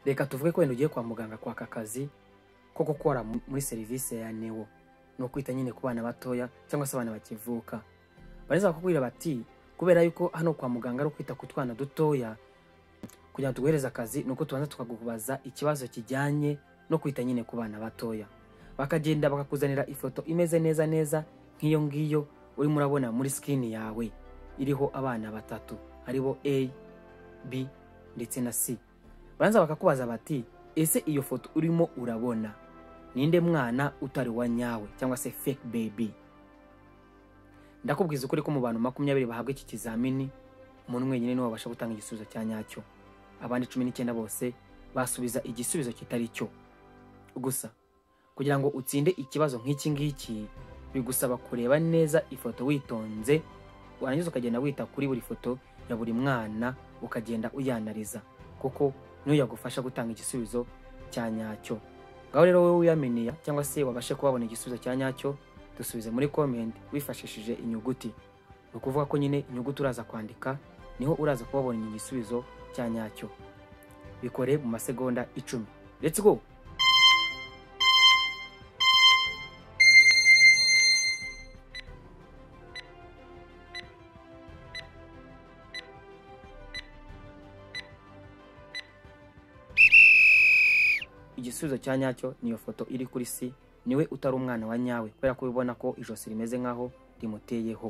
reka tuvuge ko wenda ugiye kwa muganga kwaka akazi ko gukora mu- muri serivisi ya newo ni ukwita nyine ku bana batoya cyangwa se abana bakivuka bareza bakakubwira bati kubera yuko hano kwa muganga ari ukwita ku twana dutoya kugira ngo tuguhereze akazi ni uko tubanza tukakubaza ikibazo kijyanye no kwita nyine ku bana batoya bakagenda bakakuzanira ifoto imeze neza neza nk'iyo ngiyo urimo urabona muri sikini yawe iriho abana batatu hariho a b ndetse na c baranza bakakubaza bati ese iyo foto urimo urabona ninde mwana utari wa nyawe cyangwa se fake baby ndakubwiza ukuri ko mu bantu makumyabiri bahabwa iki kizamini umuntu wenyine niwe wabasha gutanga igisubizo cya nyacyo abandi cumi n'icyenda bose basubiza igisubizo kitari cyo gusa kugira ngo utsinde ikibazo nk'iki ngiki bigusaba kureba neza ifoto witonze warangiza ukagenda wita kuri buri foto ya buri mwana ukagenda uyanariza kuko niyo yagufasha gutanga igisubizo cya nyacyo ngaho rero wowe wiyaminiya cyangwa se wabashe kuba wabona igisubizo cya nyacyo dusubize muri comment wifashishije inyuguti ni ukuvuga ko nyine inyuguti uraza kwandika niho uraza kuba wabona igisubizo cya nyacyo bikore mu masegonda icumi let's go igisubizo cya nyacyo niyo foto iri kuri si niwe utari umwana wa nyawe kubera ko ubibona ko ijosi rimeze nk'aho rimuteyeho